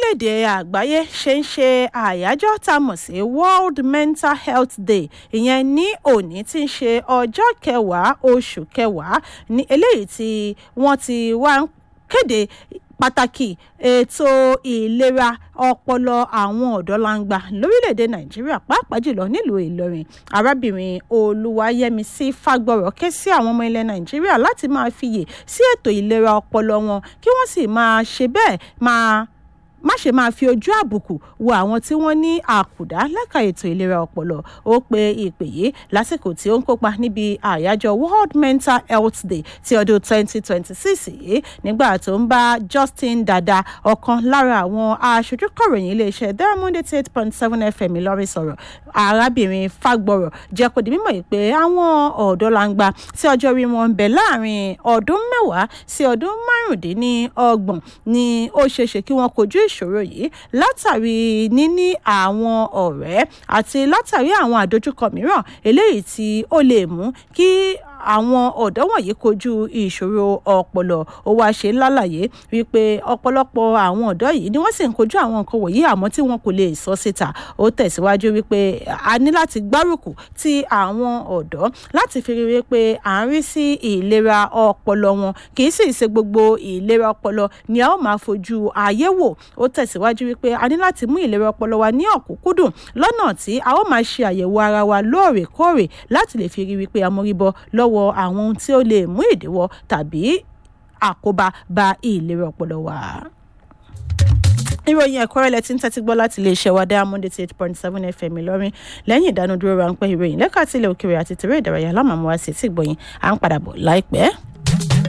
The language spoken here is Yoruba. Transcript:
orílẹ̀-èdè àgbáyé ṣe ń ṣe àyájọ́ tá a mọ̀ sí world mental health day ìyẹn ní òní tí ń ṣe ọjọ́ kẹwàá oṣù kẹwàá ní eléyìí tí wọ́n ti wá ń kéde pàtàkì ètò ìlera ọpọlọ àwọn ọ̀dọ́langba lórílẹ̀‐èdè nàìjíríà pàápàá jùlọ nílùú ìlọrin arábìnrin olúwayẹmísí fagbọrọ ké sí àwọn ọmọ ilẹ̀ nàìjíríà láti máa fiyè sí ètò ìlera ọpọlọ wọn kí wọ́n sì máa ṣe bẹ́ẹ̀ máa má ṣe máa fi ojú àbùkù wo àwọn tí wọ́n ní àkùdá lẹ́ka ètò ìlera ọpọlọ ó pe ìpè yìí lásìkò tí ó ń kópa níbi àyájọ́ world mental health day ti ọdún 2026 yìí nígbà tó ń bá justin dada ọ̀kan lára àwọn aṣojú kọ̀ròyìn iléeṣẹ́ diamond eighty eight point seven fm ìlọrin sọ̀rọ̀ arábìnrin fagbọrọ jẹ́ kó di mímọ̀ yìí pé àwọn ọ̀dọ́langba tí ọjọ́ orí wọn ń bẹ láàrin ọdún mẹ́wàá sí ọdún márùndínlọ́gbọ̀n ni ó ṣeéṣe kí wọ́n kojú ìṣòro yìí látàrí níní àwọn ọ̀rẹ́ àti látàrí àwọn àdójúkọ mìíràn eléyìí tí ó lè mú kí àwọn ọ̀dọ́ wọ̀nyí kojú ìṣòro ọpọlọ ó wáá ṣe lálàyé wípé ọ̀pọ̀lọpọ̀ àwọn ọ̀dọ́ yìí ni wọ́n sì ń kojú àwọn nǹkan wọ̀nyí àmọ́ tí wọn kò lè sọ síta ó tẹ̀síwájú wípé a ní láti gbárùkù ti àwọn ọ̀dọ́ láti fi rí wípé à ń rí sí ìlera ọpọlọ wọn kì í sì ṣe gbogbo ìlera ọpọlọ ni a ó máa fojú ayé wò ó tẹ̀síwájú wípé a ní láti mú ìlera ọpọlọ wa ní ọ̀kúnkúndùn lọ́nà tí a ó máa ṣe àyẹ̀wò ara wa lóòrèkóòrè láti lè fi rí wípé amóríbọ lọ́wọ́ àwọn ohun tí ó lè mú ìdíwọ́ tàbí àkóbá bá ìlera ọpọlọ wa ìròyìn ẹ̀kọ́rẹ́ lẹ ti ń tẹ́tí gbọ́ láti iléeṣẹ́ wa diamond eighty eight point seven fm ìlọrin lẹ́yìn ìdánudúró ráńpẹ́ ìròyìn lẹ́ka tilẹ̀ òkèèrè àti tèrè ìdárayá lámàmúwa sí ti gbọ̀yìn à ń padà bọ̀ láìpẹ́.